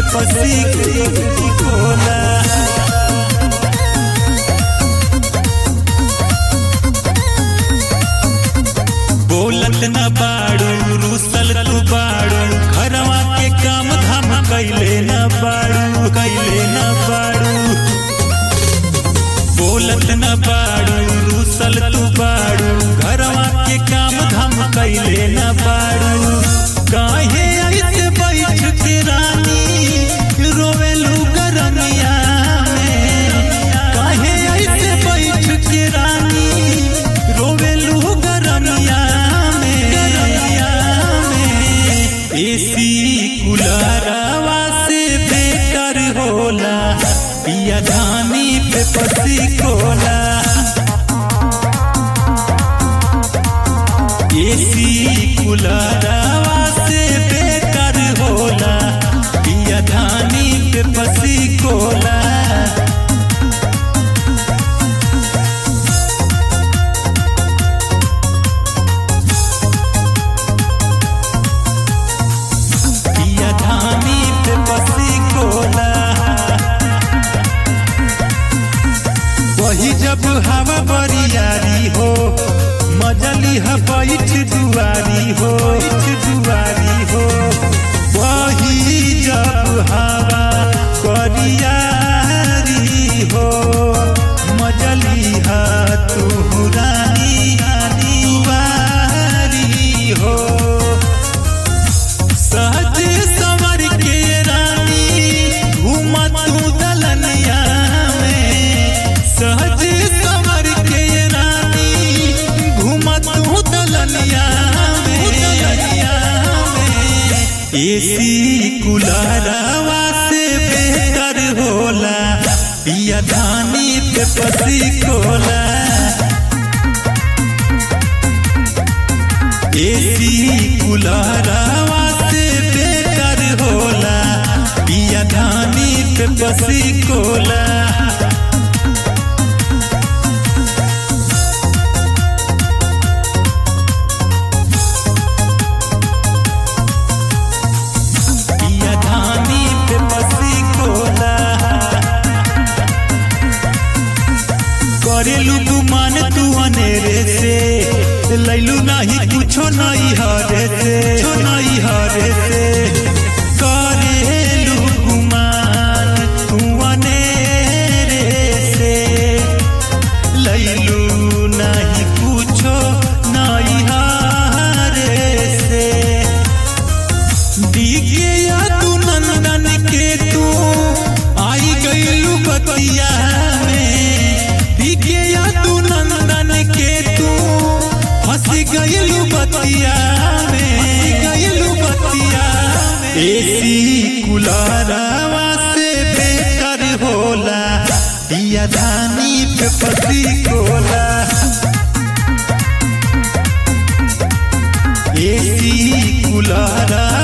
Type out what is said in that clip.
पसी कोला बोलत न बाड़ू रूसल तू बाड़ू घरवा के काम धाम कैले न बाड़ू कैले न बाड़ू बोलत न बाड़ू रूसल तू बाड़ू घरवा के काम धाम कैले न बाड़ू काहे ऐसे बैठ के रानी रोवेलू गरमिया में काहे ऐसे बैठ के रानी रोवेलू गरमिया में गरमिया में एसी कुलरवा से बेटर होला पिया धानी पे पसी कोला एसी कुलरवा से बेटर होला पिया धानी पे पसी कोला पिया धानी पे पसी कोला वही जब हवा बरियारी हो मजली ह बैठ दुआरी हो बैठ दुआरी हो वही जब हवा बरियारी हो मजली ह तू रानी दुआरी हो सहज संवर के रानी घूमत तू दलनिया में सहज संवर के रानी घूमत तू दलनिया में दलनिया में एसी कुलरवा से बेहतर होला पिया धानी पे पसी कोला एसी कुलरवा से बेटर होला पिया धानी पे बसी कोला पिया धानी पे बसी कोला करेलू गुमान तू अनेरे से लैलू नहीं कुछो नहीं हरे से कुछो नहीं हरे से करेलू गुमान तू अनेरे से लैलू नहीं कुछो नहीं हरे से दिखे या तू नंदन के तू आई गईलू बतिया में दिखे या तू नंदन के तू फंस गईलू बतिया में गईलू बतिया एसी कुलरवा से बेटर होला दिया धानी पे पति कोला एसी कुलरवा